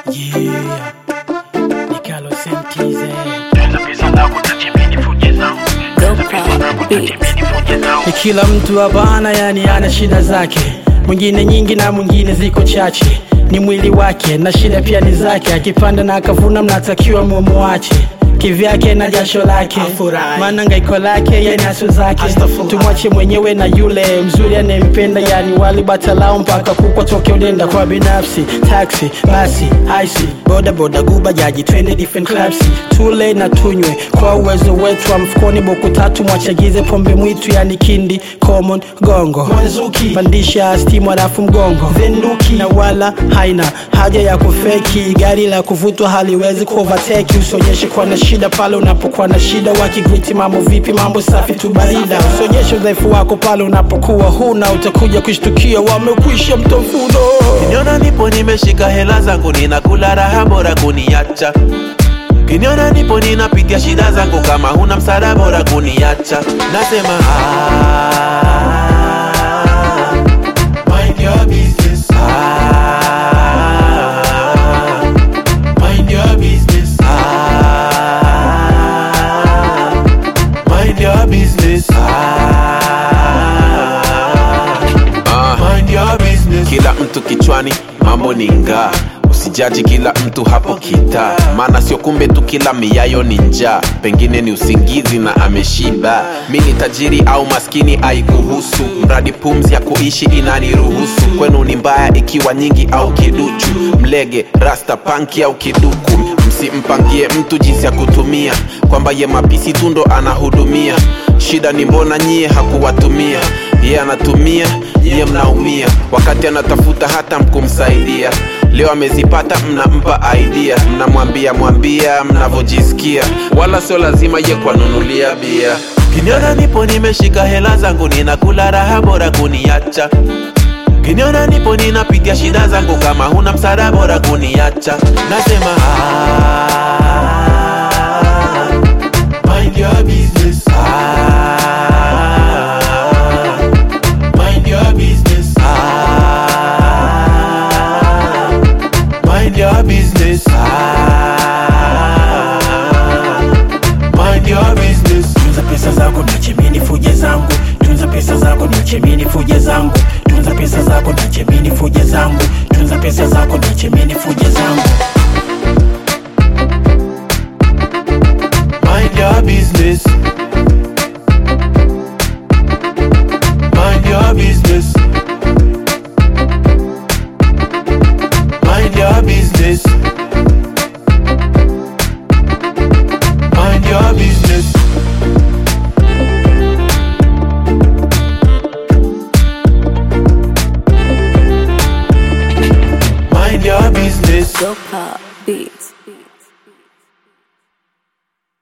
Yeah, Nikalo Sentize. Ni kila mtu hapana, yani ana shida zake, mwingine nyingi na mwingine ziko chache. Ni mwili wake na shida pia ni zake, akipanda na akavuna, mnatakiwa mumuache kivyake na jasho lake, maana ngaiko lake yani aso zake. Tumwache mwenyewe na yule mzuri anayempenda, yani wali batalao mpaka kukwa toke udenda kwa binafsi. Taxi, basi, icy, boda boda, guba jaji, twende different clubs, tule na tunywe kwa uwezo wetu wa mfukoni. Boku tatu mwachagize pombe mwitu, yani kindi, common, gongo, mwanzuki, pandisha stimu alafu mgongo, venduki, na wala haina haja ya kufeki. Gari la kuvutwa haliwezi kuovateki, usionyeshe kuwa na shida pale unapokuwa na shida. Wakigriti mambo vipi, mambo safi tu barida. Usionyeshe udhaifu wako pale unapokuwa huna, utakuja kushtukia wamekwisha mtafuno. Kiniona nipo nimeshika hela zangu ninakula raha bora kuniacha Kiniona nipo ninapitia shida zangu kama huna msaada bora kuniacha Nasema ah, mind your business ah, mind your business ah, mind your business ah, mind your business kila mtu kichwani mambo ni ngaa usijaji kila mtu hapo kita maana sio kumbe tu kila miayo ni njaa pengine ni usingizi na ameshiba mi ni tajiri au maskini aikuhusu mradi pumzi ya kuishi inaniruhusu kwenu ni mbaya ikiwa nyingi au kiduchu mlege rasta panki au kiduku msimpangie mtu jinsi ya kutumia kwamba ye mapisi tu ndo anahudumia shida ni mbona nyie hakuwatumia ye anatumia nyie mnaumia wakati anatafuta hata mkumsaidia leo amezipata mnampa idea mnamwambia mwambia mnavyojisikia wala sio lazima ye kwanunulia bia kiniona nipo nimeshika hela zangu ninakula raha bora kuniacha kiniona nipo ninapitia shida zangu kama huna msaada bora kuniacha nasema ah, mind your business ah, mind your business ah, mind your business ah, mind your business Tunza pesa zako niache mimi nifuje zangu, tunza pesa zako niache mimi nifuje zangu, tunza pesa zako niache mimi nifuje zangu, tunza pesa zako niache mimi nifuje zangu. Mind your business. Mind your business. Mind your business. Mind your business. Mind your business. Dopa beat.